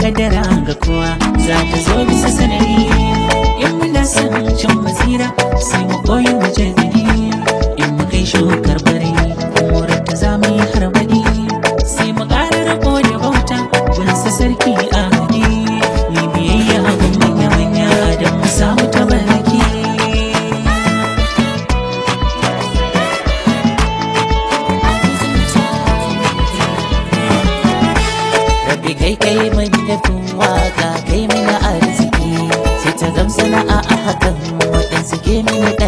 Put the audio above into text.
kaddara ga kowa za ta zo bisa sanari in muna son cin basira sai mu koyi mu jaddadi in mu kai shukar bari murar ta za mu yi harbadi sai mu ƙara rako da bauta gunsa sarki a hadi ni biyayya gun manya-manya don mu samu tabaraki Rabbi kai kai mai nufin waka kai mana arziki sai ta zam sana'a a hakan waɗansu ke mini